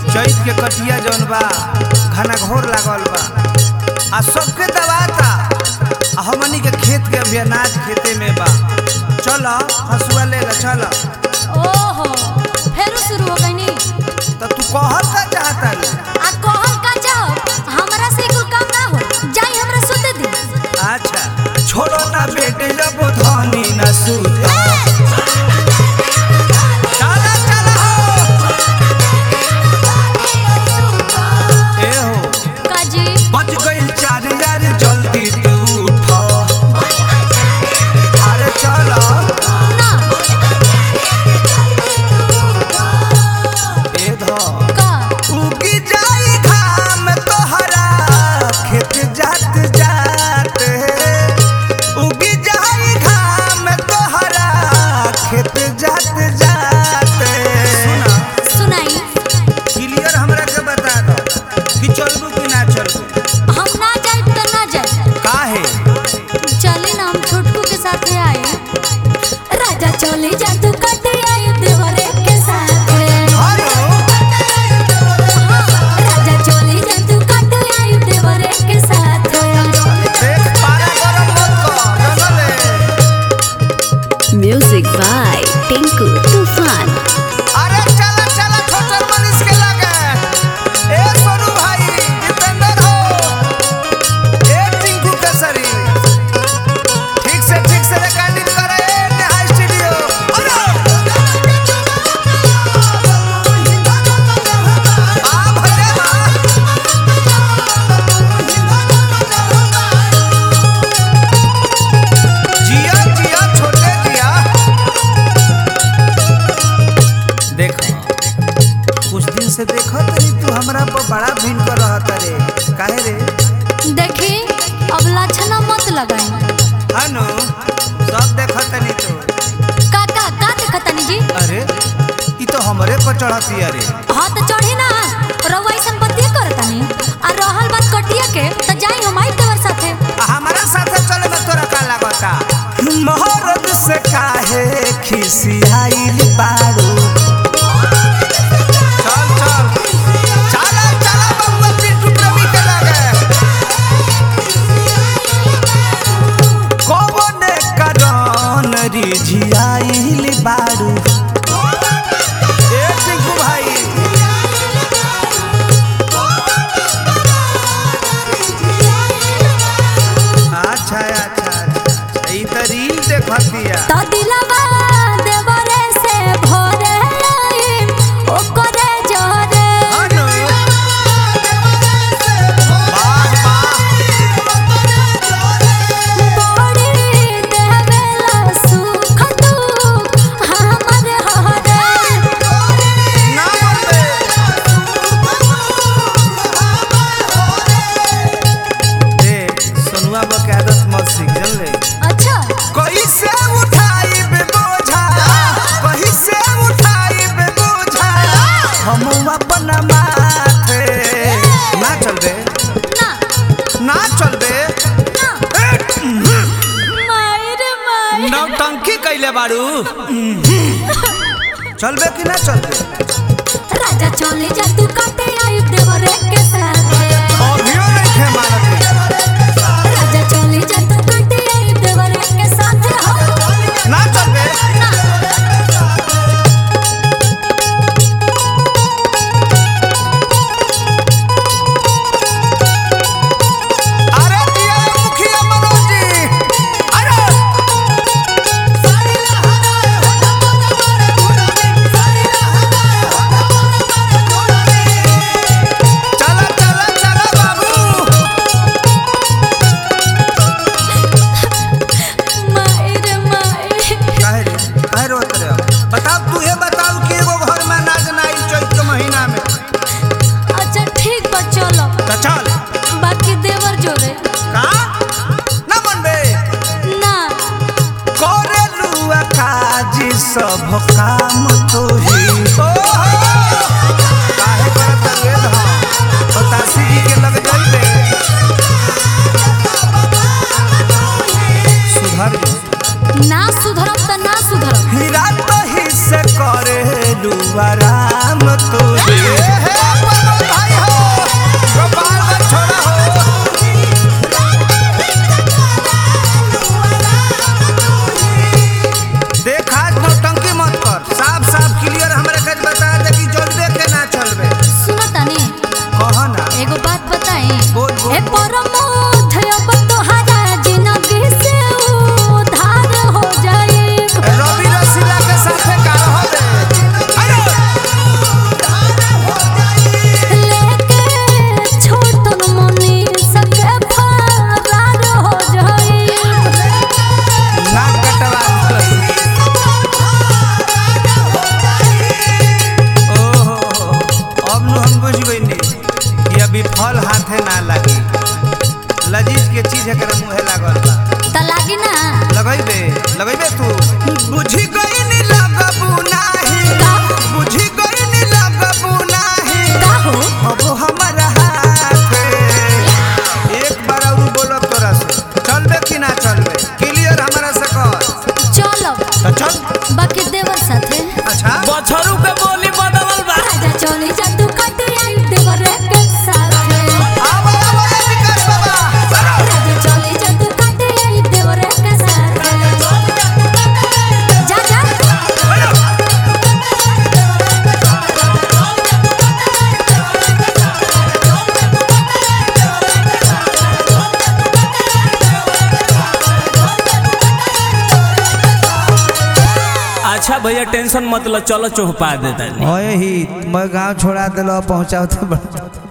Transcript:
चैत के कटिया जौन बा घना घोर लागल बा आ सबके दबाता आ हमनी के खेत के अभी अनाज खेते में बा चल हसुआ ले ला चल ओहो फेर शुरू हो गई नी तो तू कहल का चाहता रे आ कहल का जाओ हमरा से कुल काम ना हो जाई हमरा सुते दी अच्छा छोड़ो ना बेटे जब धनी न सूता चला चला हो ए हो काजी बच गइल चार यार जल्दी तू उठ अरे चलो ना ए धो का उगी जाई घाम तोहरा खेत जात जात उगी जाई घाम तोहरा खेत जात जात सुना सुनाई क्लियर हमरा के बता दो कि चलबू कि ना चलबू हम ना जाए तो ना जाए काहे चले ना हम छोटकू के साथ आए राजा चले जा तू कटे आए देवरे के साथ हेलो राजा चले जा तू कटे आए देवरे के साथ देख पारा गरम मत कर जनले Music by Tinku Tufan. अरे चला चला छोटर मनीष के लगे ए सोनू भाई दीपेंद्र हो ए टिंकू केसरी ठीक से ठीक से रिकॉर्डिंग करे ए नेहा स्टूडियो अरे आ भले बा जिया जिया छोटे जिया देखो कुछ दिन से देखो तनी तू हमरा पर बड़ा भिन कर रहत रे काहे रे देखी अब लक्षणा मत लगाई हनु सब देखो तनी तू का का का देखतनी जी अरे ई तो हमरे पर चढ़ती अरे हाँ तो चढ़ी ना रउआ ऐसन बतिया करतनी आ रहल बात कटिया के तो जाई हम आई तोर साथे हमारा साथे चले में तोरा का लागता मोहरत से काहे खिसियाइल बारू चल चल चला चला बबुआ पिंटू प्रेमी के लगे कौने करन रिझियाइल बारू ए टिंकू भाई अच्छा अच्छा अच्छा ई त रील देखतिया तो दिलवा देवरे से भोरे आई ओकरे जोरे हनु वाह वाह बड़ी देवेला सुख दुख हमर हरे ना मरबे देख सोनुआ बा के आदत मत सीख जन ले अच्छा कैसे उठाई बे बोझा कैसे उठाई बे बोझा हम अपन माथे ना चल बे ना ना चल बे ना मायर मायर नौटंकी कैले बारू चलबे कि ना चलबे राजा चले जा तू काटे आई देवरे के साथ अभियो नहीं थे मारत राजा चले जा तू काटे आई देवरे के साथ हो ना चलबे ना अरे दिया मुखिया मनोज जी अरे चला चला चला बाबू मायर मायर काहे रे काहे रोत रे बताओ तू ये बताओ कि एगो घर में नाच नाई चैत के महीना में अच्छा ठीक बा चलो तो चल बाकी देवर जोरे का ना मनबे ना करे लुआ काजी सब काम तो ही काहे करत रे धा बतासी जी के लग जाइबे सुधर जो। ना सुधरब त ना सुधरब हीरा तो ही से करे लुआ राम तो ही फल हाथे ना लगी लजीज के चीज एकरा मुहे लागल बा त लागी ना लगैबे लगैबे तू बुझी गई नी लगबू नाही का बुझी गई नी लगबू नाही का हो अब हमारा हाथ एक बार और बोलो तोरा से चलबे कि ना चलबे क्लियर हमारा से कर चलो तो चल बाकी देवर साथे अच्छा बछरू के बोली बदलल बा राजा चली जा तू कटे आई देवर के साथे आवा आवा ए विकास बाबा चलो राजा चली जा तू कटे आई देवर के साथे जा जा अच्छा भैया टेंशन मत लो चलो चौपा देता ओए ही मैं गांव छोड़ा दिलो पहुंचाओ तो बड़ा